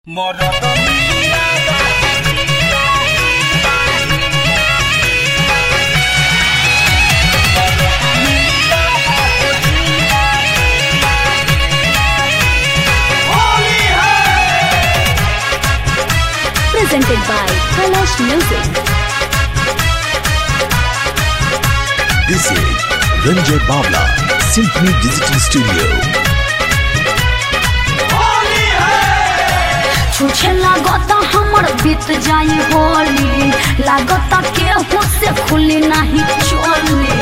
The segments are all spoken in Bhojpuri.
presented by Kalash Music. This is Ranjay Bawla, Symphony Digital Studio. छुछे लागता हमर बीत जाई होली लागता केहू से खुली नहीं चोली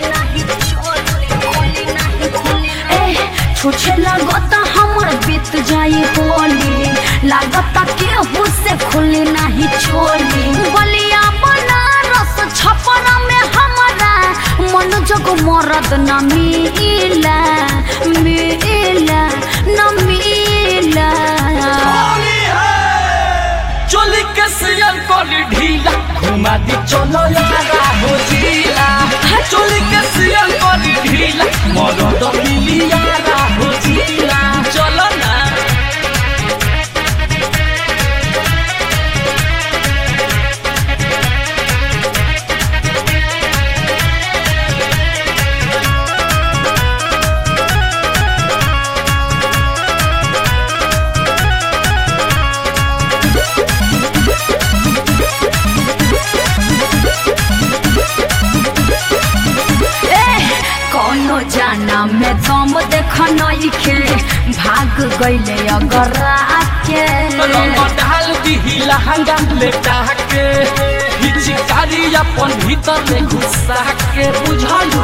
ए छुछे लागता हमर बीत जाई होली लागता केहू से खुली नहीं चोली बलिया बनारस छपरा में हमारा मन जग मरद न मिला मिला न मिला चोली के सियल कोली ढीला घुमा दी चलो यारा हो जीला चोली के सियल कोली ढीला मरो तो मिली यारा हो जीला चलो ना कोनो जाना में दम देख नइखे भाग गइले अगर के रंग डाल दी लहंगा लेटा के हिचकारी अपन भीतर में घुसा के बुझलू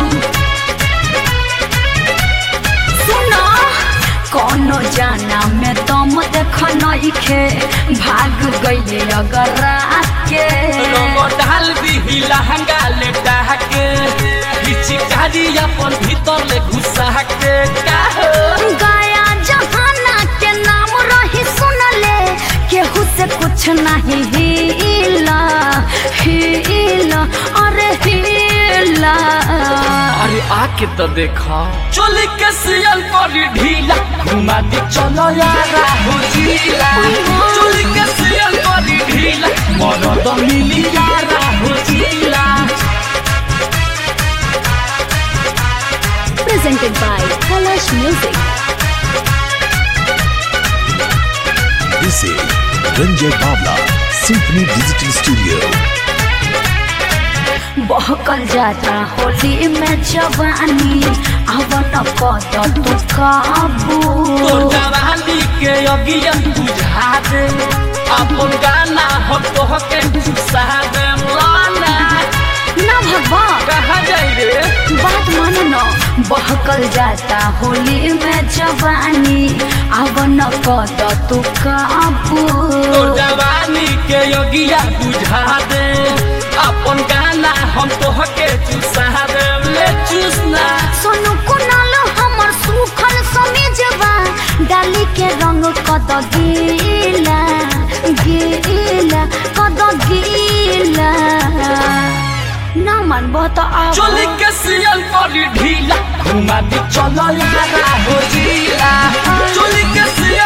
सुनो कोनो जाना में दम देख नइखे भाग गइले अगर के रंग डाल दी लहंगा लेटा के हिचकारी अपन भीतर ले घुसा के का हो? गया जहाना के नाम रही सुनले केहू से कुछ नहीं हिला हिला अरे हिला अरे आके तो देखा चोली के सियल करी ढीला घुमा दी चलो यारा हो जीला चोली के सियल करी ढीला मरद मिली यारा हो जीला presented by Kalash Music. This is Ranjay Bawla, Symphony Digital Studio. बहकल जाता होली में जवानी अवन कद तू काबू तो जवानी के अगियन बुझा दे अपन गाना हो तो के घुसा दे लाना ना भगवा कहा जाई रे बात मान न बहकल जाता होली में जवानी अवन कद तू काबू तो जवानी के योगिया बुझा दे अपन गाना हम तो के चुसा दे ले चूसना सोनू कुनाल हमर सुखल समीजवा डाली के रंग कद गीला गीला कद गीला ना मानबो तो आओ चोली के सियल करी ढीला घुमा दी चलो यारा हो जीला चोली के सियल